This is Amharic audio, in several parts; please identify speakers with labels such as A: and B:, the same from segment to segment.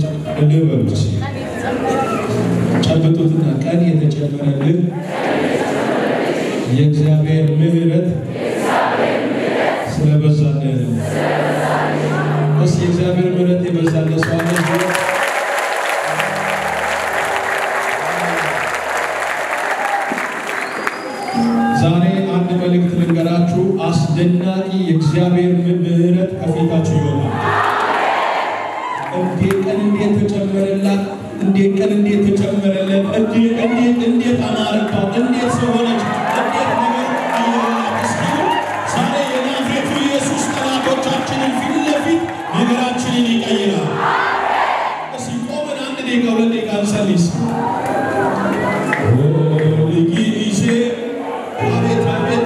A: ልበሉት ጨብጡትና ቀን የተጨመረልን የእግዚአብሔር ምሕረት ስለበዛልን እስ የእግዚአብሔር ምሕረት የበዛለት ሰው አለ? ዛሬ አንድ መልእክት ልንገራችሁ። አስደናቂ የእግዚአብሔር ምሕረት ከፊታችሁ ይሆናል። እንዴት ቀን እንዴት ተጨመረላት! እንዴት ቀን እንዴት ተጨመረለት! እንዴት እንዴት እንዴት አማረባት! እንዴት ሰው ሆነች! እንዴት ነገር እየሆናት እስኪሉ ዛሬ የናዝሬቱ ኢየሱስ ጠላቶቻችንን ፊት ለፊት ነገራችንን ይቀይራል። እስኪ ቆመን አንድ ደቂቃ ሁለት ደቂቃ እንጸልይ። ሁልጊዜ አቤት አቤት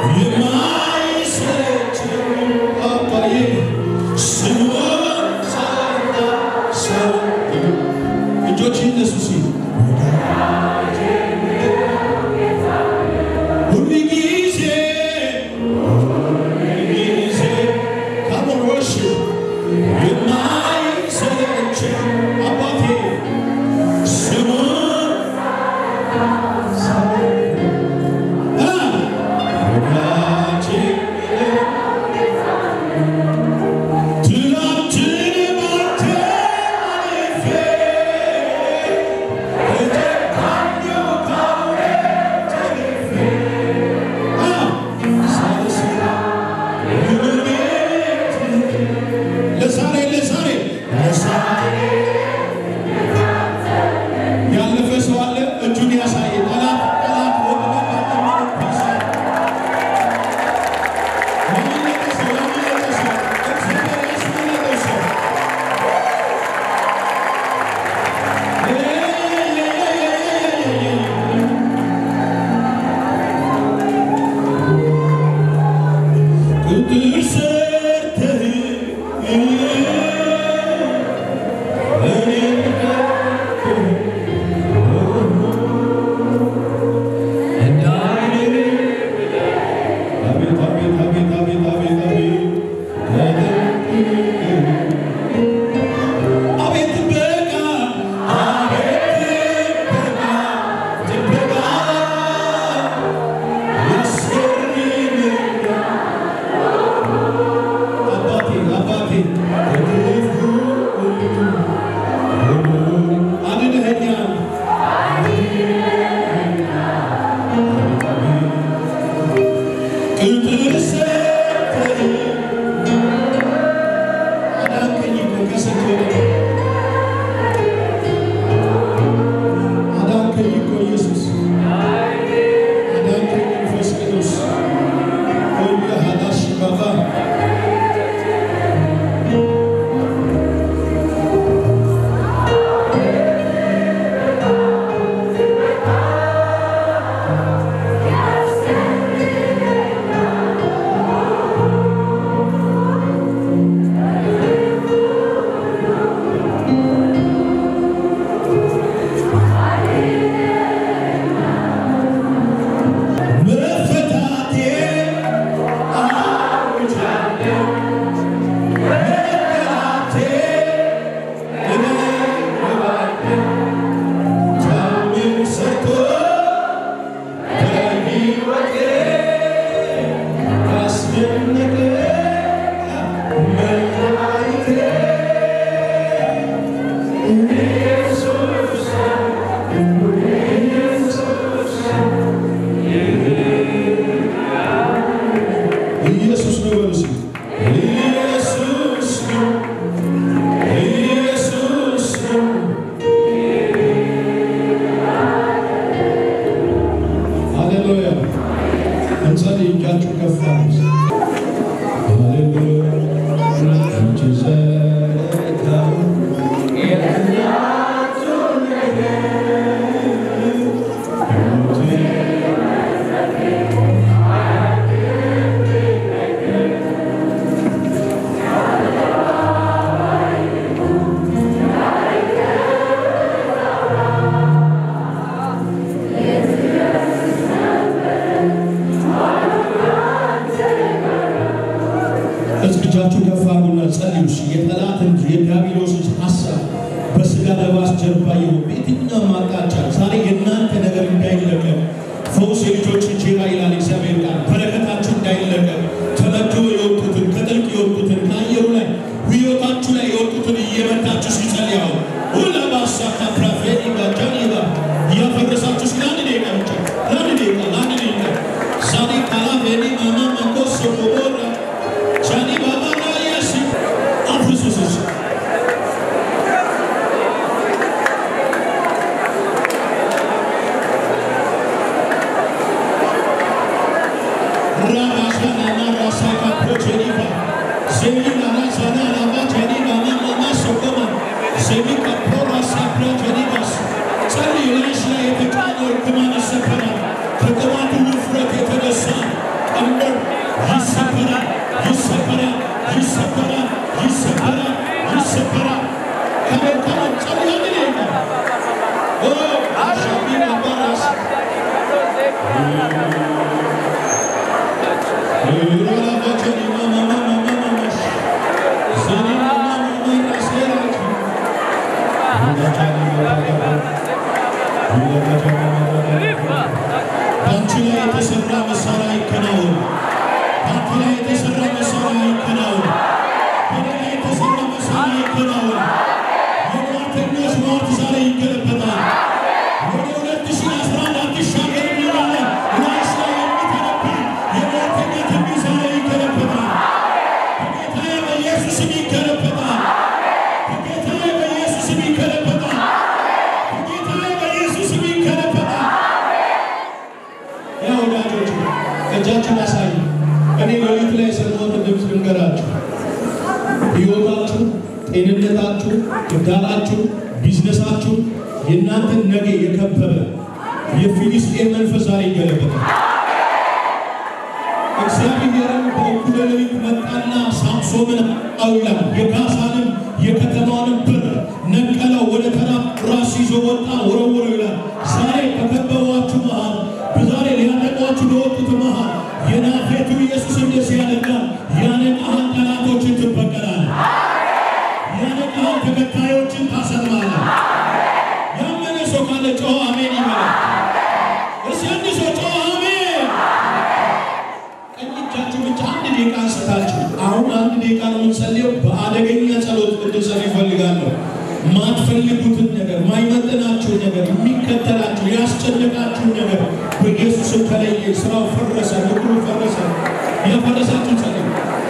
A: የማይሰለች አባዬ ስሙን ሳይና ሰው እጆች ይነሱ ሲል ሁልጊዜ ሁልጊዜ ካሞሮሽ የማይሰለች አባቴ ስሙን ለዛሬ ለዛሬ ለዛሬ ያለፈ ሰው አለ እጁን ያሳየ ጠላት ጠላት ወጥመድ ባጠመደበት ሰው ያመለጠ ሰው ያመለጠ ሰው እግዚአብሔር ያስመለጠው ሰው ቅጥር ሰርተህ እኔን አቤት አቤት አቤት አቤት አቤት አቤት አቤት ጥበቃ አቤት ጥበቃ ጥበቃ ያስገርመኛል አባቴ አባቴ ከክፉ ሁሉ አድነኸኛል ቅጥር ሰርተህ አዳንከኝ እኮ ከስንት ወደ አዳንከኝ እኮ ኢየሱስ አዳንከኝ መንፈስ ቅዱስ ሁሉ ሀዳሽ ባባ መፈታቴ አውጃለሁ መከራቴ እነግረዋለሁ ታምር ሰርቶ በሕይወቴ ያስደነቀ መድኃኒቴ ኢየሱስ ኢየሱስ ነው በሉ እስኪ። ኢየሱስ ነው ኢየሱስ ነው ሃሌሉያ እንጸልይ እጃችሁ ከፍ አድርጉ። ሃሌሉያ እጅ ዘረጋሁ የእናቱን ነገር እስኪ እጃችሁ ከፍ አድርጉና ጸልዩ። እሺ የጠላትን የዲያብሎስን ሐሳብ ይሰበራል፣ ይሰበራል። ከመን ከመን ጸልያ ግን ይሄ ኦ አሻቢና ባራስ በአንቺ ላይ የተሰራ መሳሪያ ይከናወን። በአንቺ ላይ የተሰራ መሳሪያ ይከናወን። በእኔ ላይ የተሰራ መሳሪያ ይከናወን። የሟርተኞች ሟርት ዛሬ ይገለበጣል። ወደ ሁለት ሺህ አስራ አንድ አትሻገር እንላለን። ራስ ላይ የሚተነብይ የሟርተኛ ትንቢት ዛሬ ይገለበጣል። በጌታዬ በኢየሱስ ስም ይገለበጣል። በጌታዬ በኢየሱስ ስም ይገለበጣል። በጌታዬ በኢየሱስ ስም ይገለበጣል። ያ ወዳጆች እጃችን አሳይ። እኔ ሌሊት ላይ የሰማሁትን ድምፅ ልንገራችሁ። ሕይወታችሁ፣ ጤንነታችሁ፣ ትዳራችሁ፣ ቢዝነሳችሁ የእናንተን ነገ የከበበ የፊሊስጤን መንፈስ ዛሬ ይገለበታል። እግዚአብሔርም በእኩለ ሌሊት መጣና ሳምሶንን አውላ የጋሳንም የከተማንም በር ነቀለው፣ ወደ ተራራ ራስ ይዞ ወጣ፣ ወረወረው ይላል። ዛሬ በከበቧችሁ መሃል በዛሬ ሊያጠቋችሁ በወጡት መሃል የናዝሬቱ ኢየሱስ እንደዚህ ያደርጋል። ያነቃህን ጠላቶችን ትበቀላለህ። ያነቃህን ተከታዮችን ታሰጥማለህ። ያመነ ሰው ካለ ጮኸ አሜን ይበላል። እስኪ አንድ ሰው ጮኸ አሜን። ቀኝ እጃችሁ ብቻ አንድ ደቂቃ አንስታችሁ አሁን አንድ ደቂቃ ነው የምንጸልየው። በአደገኛ ጸሎት እንድጸልዩ ይፈልጋለሁ። ማትፈልጉትን ነገር፣ ማይመጥናችሁን ነገር፣ የሚከተላችሁ ያስጨነቃችሁን ነገር በኢየሱስም ተለየ። ስራው ፈረሰ፣ ምክሩ ፈረሰ። ያፈረሳችሁ ጸልዩ።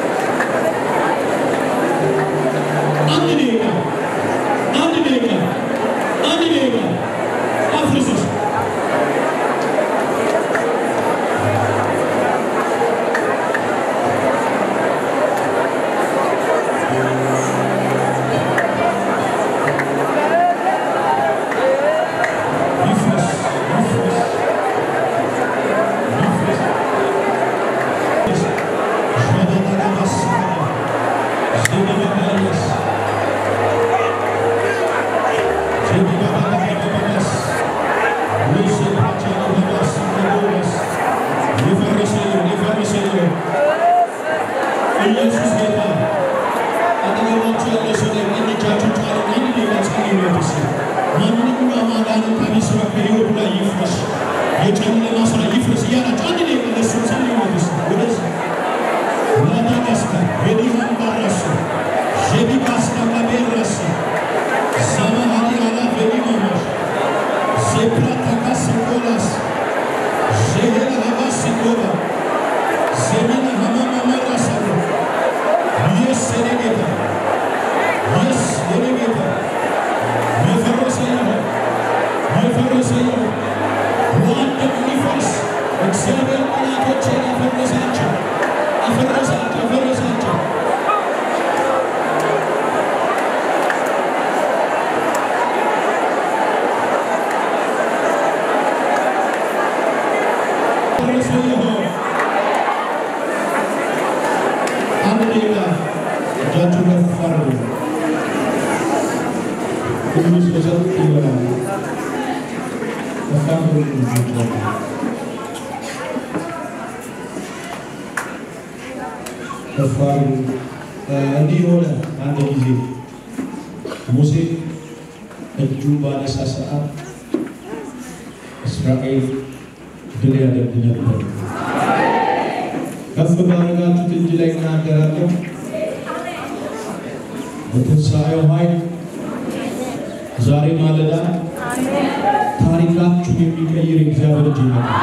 A: አንድ ደቂቃ አንድ ደቂቃ አንድ ደቂቃ አፍርሱስ ይፍረስ ይፍረስ ይፍረስ ሸበበበስ ዘበበበስ ዘበበበበስ ወሰባቸበበስ በቦበስ የፈረሰ ይሁን የፈረሰ ይሁን ኢየሱስ ጌታ አጠገባችሁ ያለ ሰው ላይ ቀኝ እጃችሁን ጫኑ። አንድ ደቂቃ ጸልዩ ለብስ ማንኛውም አጋንንታዊ ስራ ከሕይወቱ ላይ ይፍረስ፣ የጨለማ ስራ ይፍረስ እያላችሁ አንድ ደቂቃ ለእሱ ጸልዩ ለብስ ወደዚህ ላዳጋስካ የዲሃን ባራሱ ዤቢካስካ ካቤራስ ሰማሃኒ አላ ቬሊማማሽ ዜፕራታካስ ኮላስ ዤሄላ ሀባስ ኮባ ዜሚና ሀማማ መራሳለ ኢየስ የኔ ጌታ ኢየስ የኔ ጌታ የፈረሰ ይሁን የፈረሰ ይሁን በአንድ የሚፈርስ እግዚአብሔር ጠላቶቼን አፈረሳቸው አፈረሳቸው አፈረሳቸው ፈረሰ ይሁን አንድ ደቂቃ እጃችሁ ከፍ አድርጉ። ሁሉ ሰው ይበላል። ከፍ አድርጉ እጆቻችሁን። ከፍ አድርጉ። እንዲህ ሆነ አንድ ጊዜ ሙሴ እጁ ባነሳ ሰዓት እስራኤል ድል ያደርግ ነበር። ከፍ ባደረጋችሁት እጅ ላይ እናገራለሁ። በትንሣኤው ኃይል ዛሬ ማለዳ ታሪካችሁን የሚቀይር እግዚአብሔር እጅ ይመጣል።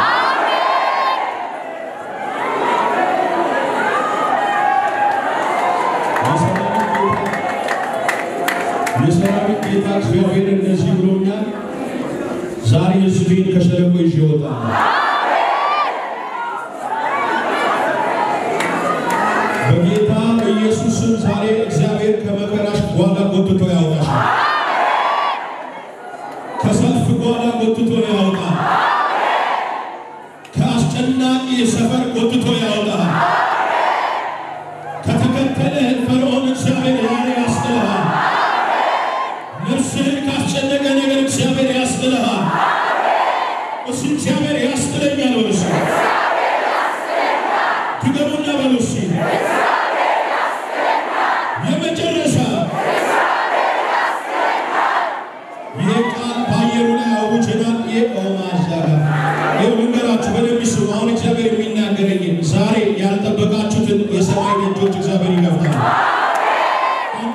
A: የሰራዊት ጌታ እግዚአብሔር እንደዚህ ብሎኛል። ዛሬ ሕዝቤን ከሸለቆ ይዤ እወጣለሁ። በጌታ በኢየሱስ ስም ዛሬ እግዚአብሔር ከመከራሽ ጓዳ ጎትቶ ያወጣሻል። ከሰልፍ ጓዳ ጎትቶ ያወጣል። ከአስጨናቂ ሰፈር ጎትቶ ያወጣል። ከተከተለህ ፈርዖን እግዚአብሔር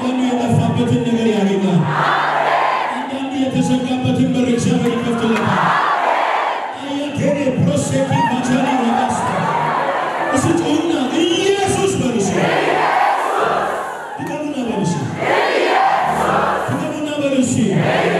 A: አንዳንዱ የጠፋበትን ነገር ያገኛል። አንዳንዱ የተዘጋበትን በር እግዚአብሔር ይከፍትለታል። አያቴኔ ፕሮሴኪ ባቻሊ ረጋስ እሱ ጮና ኢየሱስ በሉስ ድገሙና በሉስ ድገሙና በሉስ